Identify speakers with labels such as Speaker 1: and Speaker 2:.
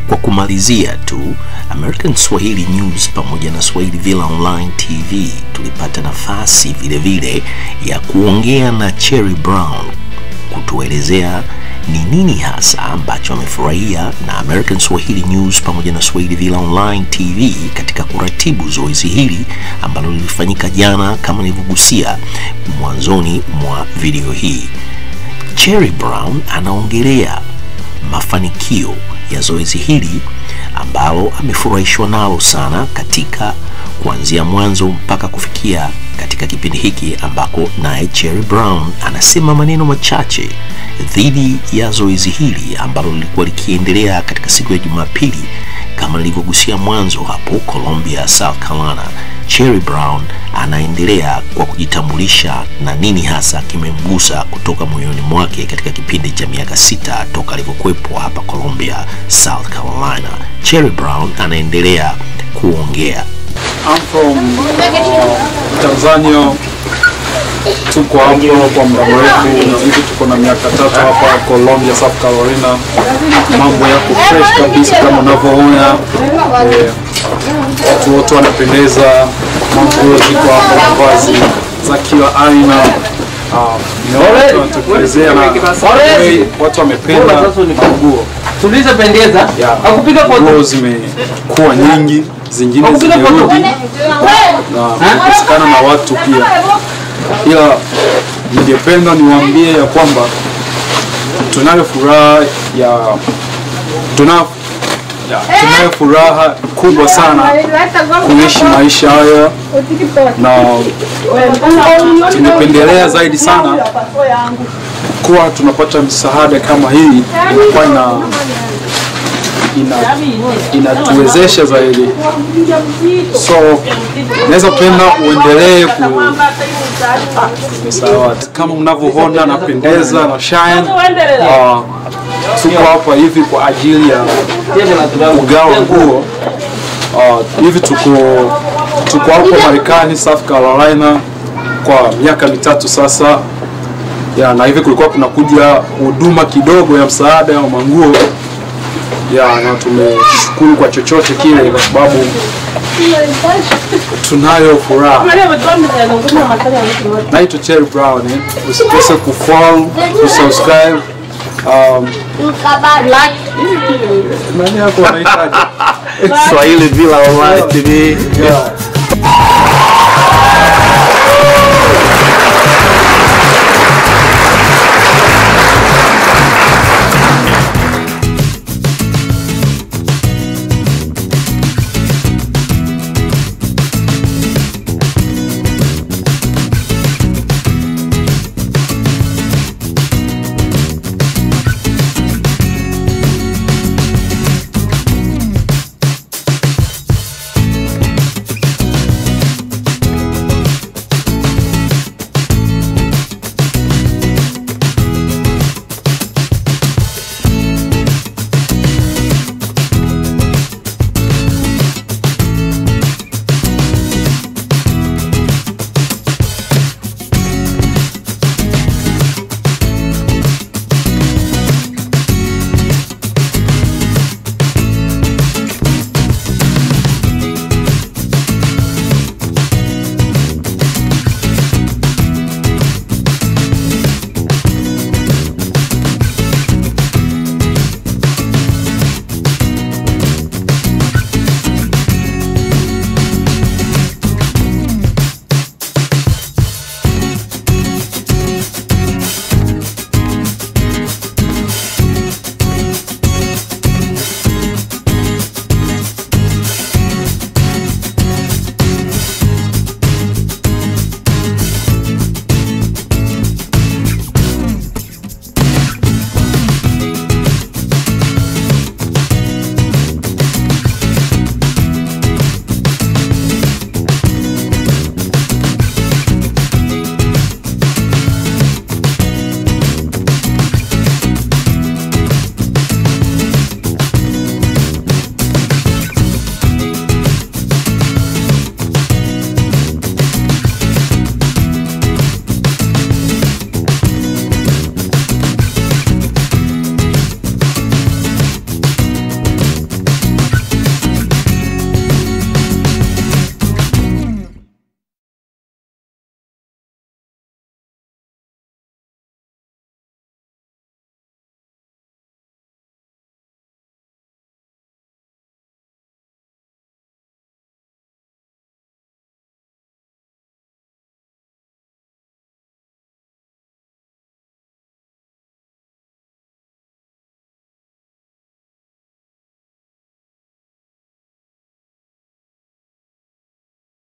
Speaker 1: Kwa kumalizia tu, American Swahili News pamoja na Swahili Villa Online TV tulipata nafasi vile vile ya kuongea na Cherry Brown kutuelezea ni nini hasa ambacho amefurahia na American Swahili News pamoja na Swahili Villa Online TV katika kuratibu zoezi hili ambalo lilifanyika jana kama nilivyogusia mwanzoni mwa video hii. Cherry Brown anaongelea mafanikio ya zoezi hili ambalo amefurahishwa nalo sana katika kuanzia mwanzo mpaka kufikia katika kipindi hiki ambako naye Cherry Brown anasema maneno machache dhidi ya zoezi hili ambalo lilikuwa likiendelea katika siku ya Jumapili kama nilivyogusia mwanzo hapo Columbia, South Carolina. Cherry Brown anaendelea kwa kujitambulisha na nini hasa kimemgusa kutoka moyoni mwake katika kipindi cha miaka sita toka alivyokuwepo hapa Columbia, South Carolina. Cherry Brown anaendelea kuongea.
Speaker 2: I'm from uh, Tanzania. Tuko hapo kwa muda mrefu, hivi tuko na miaka tatu hapa Columbia, South Carolina. Mambo yako fresh kabisa kama unavyoona. Eh, watu wote wanapendeza, manguo ziko hapa, mavazi za kila aina. Ah, nimeona watu wanatokelezea na way watu wamependa manguo
Speaker 3: tulizopendeza
Speaker 2: Yeah.
Speaker 3: akupiga foto
Speaker 2: nguo zimekuwa nyingi, zingine
Speaker 3: akupiga foto
Speaker 2: zimerudi na kukosekana na watu pia, ila ningependa niwaambie ya kwamba tunayo furaha ya tuna ya, tunayo furaha kubwa sana kuishi maisha haya na tumependelea zaidi sana kuwa tunapata msaada kama hii inakuwa ina ina inatuwezesha zaidi, so naweza penda uendelee ku sawa, kama mnavyoona napendeza na shine. Uh, tuko hapa hivi kwa ajili ya kugawa nguo uh, hivi tuko tuko hapo Marekani, South Carolina kwa miaka mitatu sasa ya, na hivi kulikuwa kunakuja huduma kidogo ya msaada wa manguo ya, na tumeshukuru kwa chochote kile, kwa sababu tunayo furaha. Naitwa Cherry Brown, eh. usikose kufollow, kusubscribe um, nani yako anahitaji
Speaker 1: Swahili Villa Online TV.
Speaker 2: yeah.